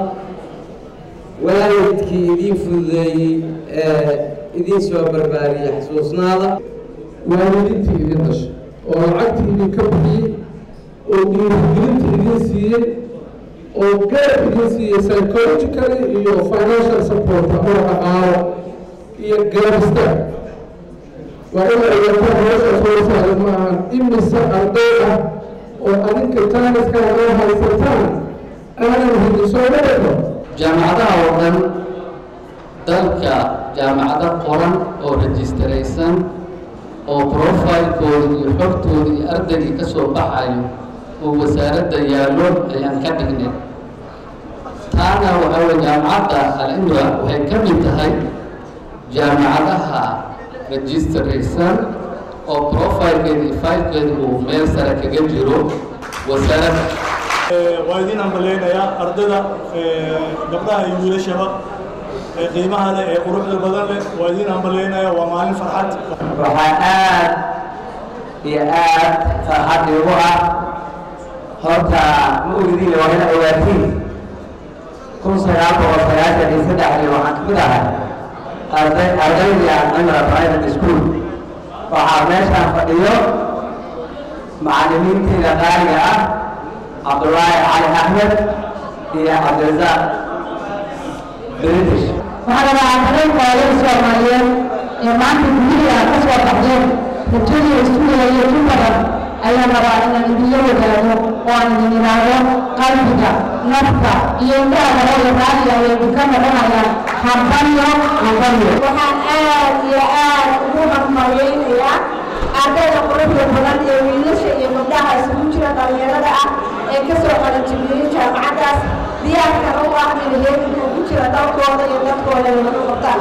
waalidkii idiin fududeeyey ee idiin soo barbaariyey xasuusnaada waalidiintii idin dhashay oo lacagtii idinka bixiyey oo dhiirigelinta idin siiyey oo garab idin siiyey psychologically iyo financial support oo dhaqaalo iyo garab istaag waa in la ogaataa meeshaas hoosaayo ma ahan imise arday ah oo adinka jaaniska oo haysataan aanan hidin soo wadhaqo jaamacadaha oo dhan dalka jaamacado qoran oo rajistaraysan oo profilekooda iyo xogtooda iyo ardaygii ka soo baxayo oo wasaaradda yaallo ayaan ka dhignay taana waxaa weye jaamacadda al-imra waxay ka mid tahay jaamacadaha rajistaraysan oo profilkeeda iyo faylkeeda uu meel sare kaga jiro wasaaradda waa idiin hambaleynayaa ardayda gabdhaha iyo wiilashaba ee qiimaha leh ee quruxda badan leh waa idiin hambaleynayaa waa maalin farxad waxaa aad iyo aad farxad igu ah horta ma ogdiin waa ina ogaatiin kun sagaal boqol sagaashan iyo saddexdii waxaan kamid ahay arday ardayda cimra private school waxaa meeshaan fadhiyo macallimiinteeda qaaliga ah cabdullaahi cali axmed iyo cabdirasaaq british waxaa rabaa ardayda hooyada soomaaliyeed ee maanta guryihi aad ka soo baxdeen rajadii iskuulayo ku badan ayaan rabaa inaan idinla wadaado oo aan idin idhaahdo qalbiga nafta iyo indhaha hore raaliga ay idinka noqonayaan hambalyo hambalyo waxaan aad iyo aad ugu hambalyaynayaa ardayda quruxda badan ee wiilasha iyo gabdhaha isugu jira dhallinyarada ah ee ka soo qalanjibiyey jaamacaddaas diyaarkana u ah inay heeganka ugu jira dalkooda iyo dadkooda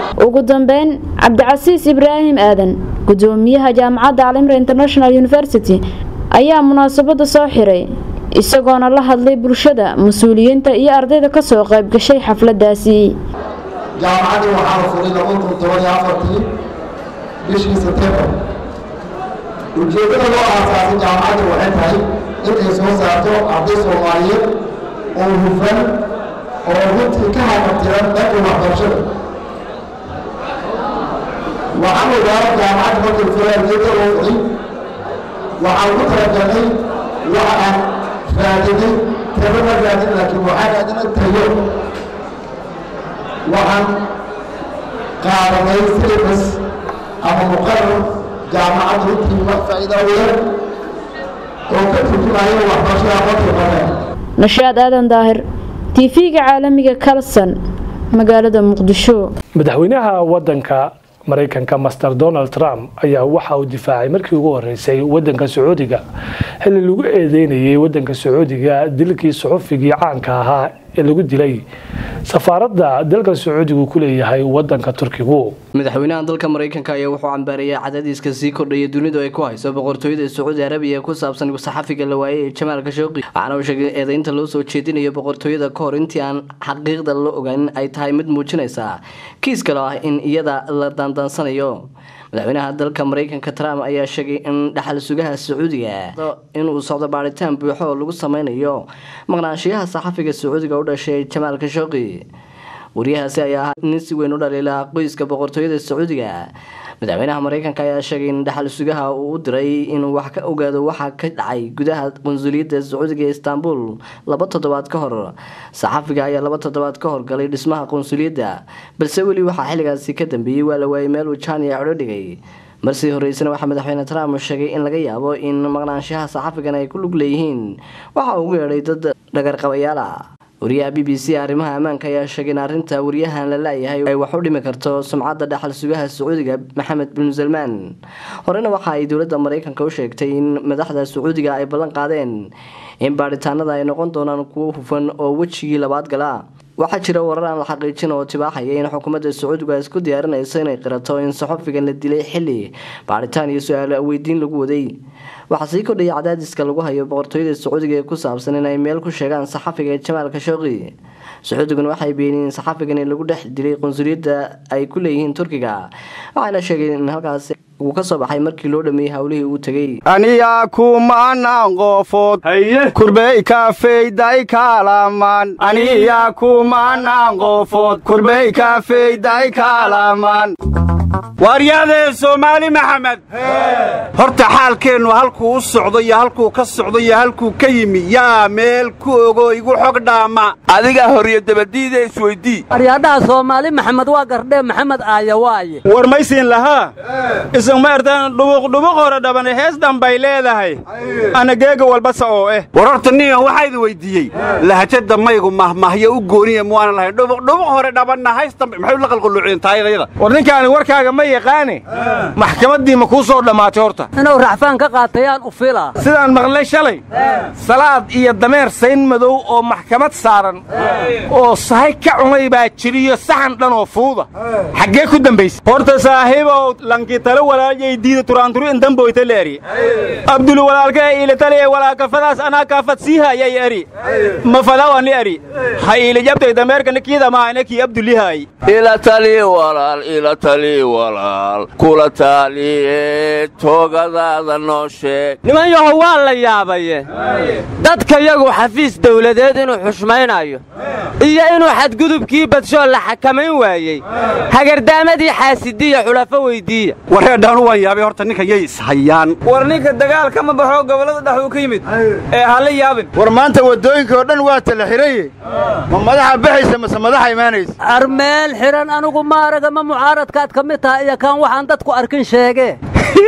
ugu dambeyn cabdicasiis ibraahim aadan gudoomiyaha jaamacadda calimra international university ayaa munaasabada soo xiray isagoona la hadlay bulshada mas-uuliyiinta iyo ardayda ka soo qayb gashay xafladaasi jaamacaddii waxaa la furay laba kun toban iyo afartii bishii sebtembar ujeeddada loo aasaasay jaamacadda waxay tahay in ay soo saarto arday soomaaliyeed oo hufan oo runtii ka haqabtiran dhanka waxbarashada waxaan ogaana jaamacadda markay fureen geedda loo furay waxaan ku talagalnay waxa aan raadinay taba ma raadin laakiin waxaan raadinay tayo waxaan qaadanay syllabus ama muqarar jaamacadda runtii wax faa'iido weyn oo ka turjumaya waxbarashada aqoonta badan nashaad aadan daahir tv-ga caalamiga kalson magaalada muqdisho madaxweynaha wadanka maraykanka master donald trump ayaa waxa uu difaacay markii ugu horeysay wadanka sacuudiga xilli lagu eedeynayay wadanka sacuudiga dilkii suxufigii caanka ahaa ee lagu dilay safaaradda dalka sacuudigu ku leeyahay wadanka turkigu madaxweynaha dalka maraykanka ayaa wuxuu cambaarayay cadaadiska sii kordhaya dunidu ay ku hayso boqortooyada sacuudi arabiya ee ku saabsan saxafiga la waayay ee jamaal kashooqi waxaana uu sheegay eedeynta loo soo jeedinayo boqortooyada ka hor intii aan xaqiiqda la ogaanin ay tahay mid muujinaysa kiis kale ah in iyada la daandaansanayo madaxweynaha dalka maraykanka trump ayaa sheegay in dhaxal sugaha sacuudiga inuu socdo baaritaan buuxo oo lagu sameynayo maqnaanshiyaha saxafiga sacuudiga u dhashay jamaal kashooqi wariyahaasi ayaa ahaa nin si weyn u dhaliila qoyska boqortooyada sacuudiga madaxweynaha maraykanka ayaa sheegay in dhaxal sugaha uu u diray inuu wax ka ogaado waxa ka dhacay gudaha qunsuliyadda sacuudiga ee istanbul laba toddobaad ka hor saxafiga ayaa laba toddobaad ka hor galay dhismaha qunsuliyadda balse weli waxaa xilligaasi ka dambeeyey waa la waayay meel uu jaaniya codho dhigay marsii horeysana waxaa madaxweyne trump sheegay in laga yaabo in maqnaanshaha saxafigan ay ku lug leeyihiin waxa uu ugu yeedhay dad dhagarqabayaal ah wariyaha b b c arrimaha ammaanka ayaa sheegay in arrinta wariyahan la la-yahay ay wax u dhimi karto sumcadda dhaxal sugaha sacuudiga maxamed bin salmaan horena waxa ay dowladda maraykanka u sheegtay in madaxda sacuudiga ay ballan qaadeen in baadhitaanada ay noqon doonaan kuwo hufan oo wejigii labaad gala waxaa jira warar aan la xaqiijin oo tibaaxaya in xukuumadda sacuudiga ay isku diyaarinayso inay qirato in saxofigan la dilay xilli baadhitaan iyo su-aalo weydiin lagu waday waxaa sii kordhaya cadaadiska lagu hayo boqortooyada sacuudiga ee ku saabsan inay meel ku sheegaan saxafiga ee jamaal kashooqi sacuudiguna waxay beeniyeen in saxafigan lagu dhex dilay qunsuliyadda ay ku leeyihiin turkiga waxayna sheegeen in halkaasi uu ka soo baxay markii loo dhameeyey howlihii uu tegey aniyaa kumaanaan qoofood kurbey kaafeyday kaalamaan aniyaa kumaanaan qoofood kurbey kaafeyday kaalamaan waaryaadee soomaali maxamed horta xaalkeennu halkuu u socdo iyo halkuu ka socdo iyo halkuu ka yimi yaa meel ku ogo igu xog dhaama adigaa horiyo dabadiida isweydii aryaadhaha soomaali maxamed waa gardhee maxamed aaya waaye war maysiin lahaa isagma ertaan dhubuqdhubuq hore dhabane hees dhanbay leedahay ana geega walbasa oo eh war horta ningan waxaa idin weyddiiyey lahajada maygu mahmahyo u gooniya muwaanan lahayn dhubuqdhubuq hore dhabanna hays dambe maxay u la qalquluuciyeen taayadayada war ninkaani warkaaga ma yaqaane maxkamaddii ma kuu soo dhammaatay horta inuu racfaan ka qaatayaan u filaa sidaan maqlay shalay salaad iyo dameer sayn madow oo maxkamad saaran oo sahay ka cunay baa jiriyo saxan dhan oo fuuda xaggee ku dambaysa horta saaxiibow lankii tale walaayay diida turaanturu indamboyta leeri abdul walaalka ee iilatale ee walaakafadaas anaa kaafad sii hayay eri mafadawani eri ha iilijabtay dameerka nikiida maahane kii abdulihaay ila tali walaal ila tali walaal kula taaliye toogadaada noo sheeg niman yahow waa la yaabaye dadka yagu xafiis dawladeed inuu xushmaynayo iyo inuu xadgudubkii badshoo la xakamayn waayey hagardaamadii xaasidiya xulafo weyddiiya wareedhaanu waan yaabay horta ninka yay ishayaan war ninka dagaal kama baxoo gobollada dhex uu ka yimid ee hala yaabin war maanta waddooyinka oo dhan waa tala xiraye ma madaxa baxaysa mase madaxa imaanaysa armeel xidhan anigu maaraga ma mucaaradkaad ka mid tahay iyo kaan waxaan dadku arkin sheegee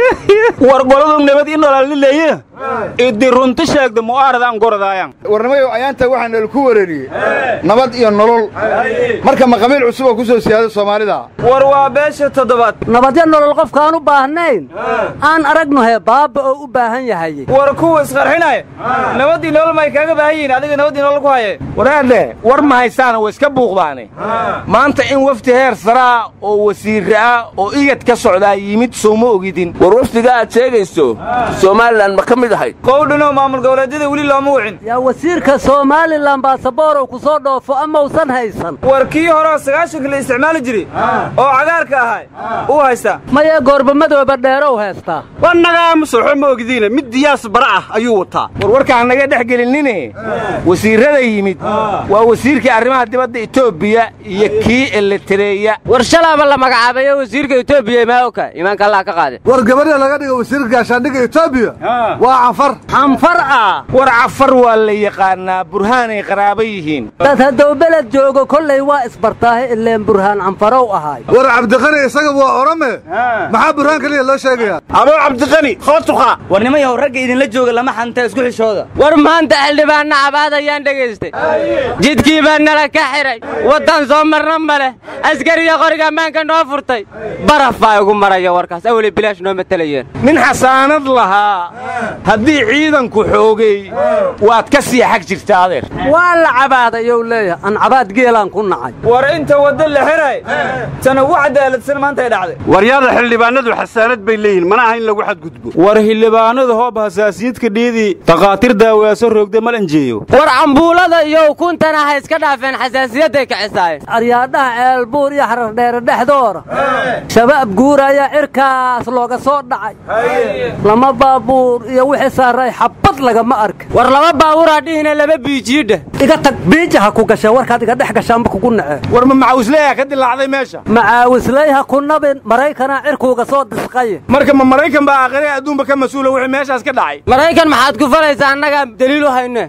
war goladu nabad i nololileye idi runti sheegda mu'aaradaan gorodaayan warnimayow ayaanta waxaa nalaku wereeriyey nabad iyo nolol marka maqamiil cusub oo ku soo siyaada soomaalida war waa beesha toddobaad nabadyo nolol qofkaan u baahnayn aan aragno hee baabba oo u baahan yahay war kuwa isqarxinaya nabadii nolol may kaaga baahan yihiin adiga nabadii nolol ku haye waraadhe war ma haysaana way iska buuqdaane maanta in wafdi heer saraa oo wasiirre ah oo igad ka socdaa yimid soo ma ogidin war wafdiga aad sheegayso somalilan ma ka mid ahayd qowdhanoo maamul goboleedyada weli looma wicin yaa wasiirka somalilan baasaboorow ku soo dhoofo ama usan haysan war kii horeoo sagaashanka la isticmaali jiray oo cagaarka ahay uu haystaa maya goorbamadooba dheerow haystaa wannagaa musoxo ma ogdiine mid diyaas bara ah ayuu wataa war warkaan naga dhex gelinine wasiirrada yimid waa wasiirkii arrimaha dibadda etoobiya iyo kii eletareeya war shalaaba la magacaabayo wasiirka etoobiya imaa oka imaanka allah ka qaade war gabadha laga dhigo wasiirka gaashaandhigga etoobiya waa canfar canfar ah war cafar waa la yaqaanaa burhaanay qaraaba yihiin dad hadduu beled joogo kollay waa isbartaahe ileen burhaan canfarow ahaay war cabdiqani isaga waa orame maxaa burhaan keliya loo sheegayaa aboo cabdiqani hootuqa war nimayaw ragga idinla jooga lama xanta isku xishooda war maanta xildhibaanna cabaad ayaan dhegaystay jidkii baa nala ka xihay waddan soo marna ma leh askariya qoriga ammaanka noo furtay baraf baa igu maraya warkaas aweli bilaash noo matalayeen nin xasaanad lahaa haddii ciidanku xoogay waad ka sii xag jirta adeer waa la cabaadayow leeyahay an cabaad geelaan ku nacay war inta wadda la xiray tan ugu cadaaladsan maantay dhacday waryaada xildhibaanadu xasaanad bay leeyihiin mana aha in lagu xadgudbo war xildhibaanadu hoob hasaasiyadka dhiidii takhaatiir daawaaso roogda malanjeeyo war cambuulada iyo ukuntana ha iska dhaafeen xasaasiyadday kacisaayeen aryaadhaha ceelbuur iyo xarardheere dhexdoora shabaab guuraya cirkaas looga soo dhacay lama baabuur iyo wixii saaray xabbad lagama arka war laba baabuuraa dhihina laba biijiidha iga tag biija ha ku gasha warkaad iga dhex gashaanba kugu nace war ma macaawisleeya ka dilaacday meesha macaawisley ha ku nabin maraykanaa cirkuuga soo disqaye marka ma maraykan baa aakhire adduunba ka mas-uula wixii meeshaas ka dhacay maraykan maxaad ku falaysaa annagaa daliil u hayne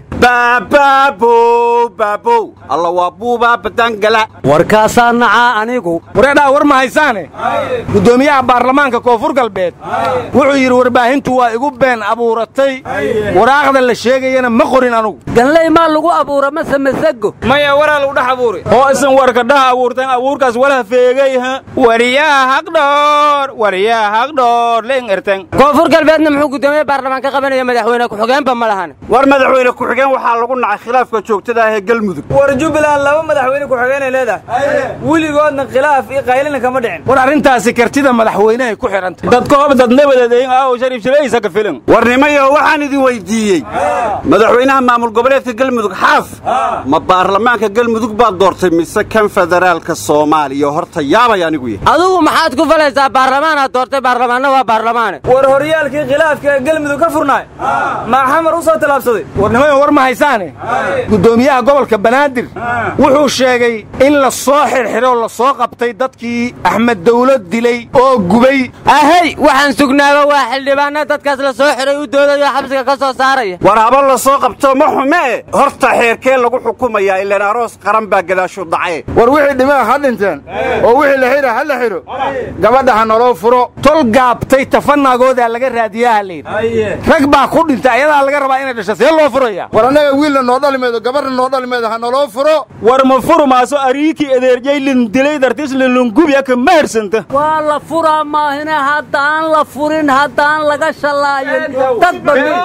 baababow baabow alla waa buubaa badangala warkaasaa nacaa anigu wareedhaa war ma haysaane guddoomiyaha baarlamaanka koonfur galbeed wuxuu yidhi warbaahintu waa igu been abuuratay waraaqda la sheegayana ma qorin anugu ganley maa lagu abuura mase masago maya waraa lagu dhex abuuri oo isan warka dhaha abuurtan abuurkaas walaha feegay ha wariyaha haqdhoor wariyaha haqdhoor leen ertan koonfur galbeedna muxuu guddoomiye baarlamaan ka qabanaya madaxweyne ku-xigeenba ma lahan war madaxweyne ku-xigeen waxaa lagu nacay khilaafka joogtada ah ee galmudug war jubbaland laba madaxweyne ku-xigeenay leedahay weligoodna khilaaf iyo qaylina kama dhicin war arrintaasi kartida madaxweynehay ku xidhantay dadka hob dad nabadeedayn aaw shariif shalaysa ka filan warnimayo waxaan idin weydiiyey madaxweynaha maamul goboleedka galmudug xaaf ma baarlamaanka galmudug baad doortay mise kan federaalka soomaaliya horta yaabay anigu yahay adigu maxaad ku falaysaa baarlamaanaad doortay baarlamaanna waa baarlamaane war horyaalkii khilaafka ee galmudug ka furnaay maa xamar u soo tallaabsaday warnimayo war ma haysaane guddoomiyaha gobolka banaadir wuxuu sheegay in la soo xirxiroo la soo qabtay dadkii axmed dawlad dilay oo gubay ahey waxaan sugnaaba waa xildhibaana dadkaas la soo xiray u doodayo xabsiga ka soo saaraya war haba la soo qabto ma xume horta xeerkee lagu xukumayaa ilaan aroos qaran baa gadaashu dhacaye war wixii dhimaa ha dhinteen oo wixii la xidha ha la xidho gabadha ha naloo furo tol gaabtay tafanagoodaa laga raadiyaa halayidhi rag baa ku dhintay ayadaa laga rabaa inay dhasho see loo furaya war annaga wiilna noo dhali maydo gabadha noo dhali maydo ha naloo furo war ma furmaaso ariikii edeerjaylin dilay dartiisla lungubiyaka ma hersanta waa la furaa maahine haddaan la furin haddaan laga shallaayin dad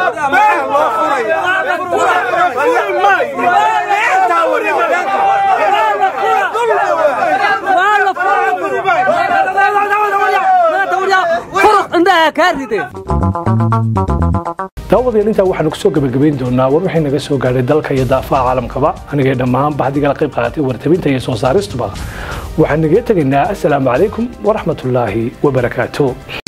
daawadayaal intaa waxaanu kusoo gebagabayn doonaa war wixii naga soo gaadhay dalka iyo daafaha caalamkaba anigay dhammaan baxdigala qayb qaadatay wartabinta iyo soo saaristuba waxaan naga tegaynaa assalaamu calaykum waraxmatullaahi wabarakaatu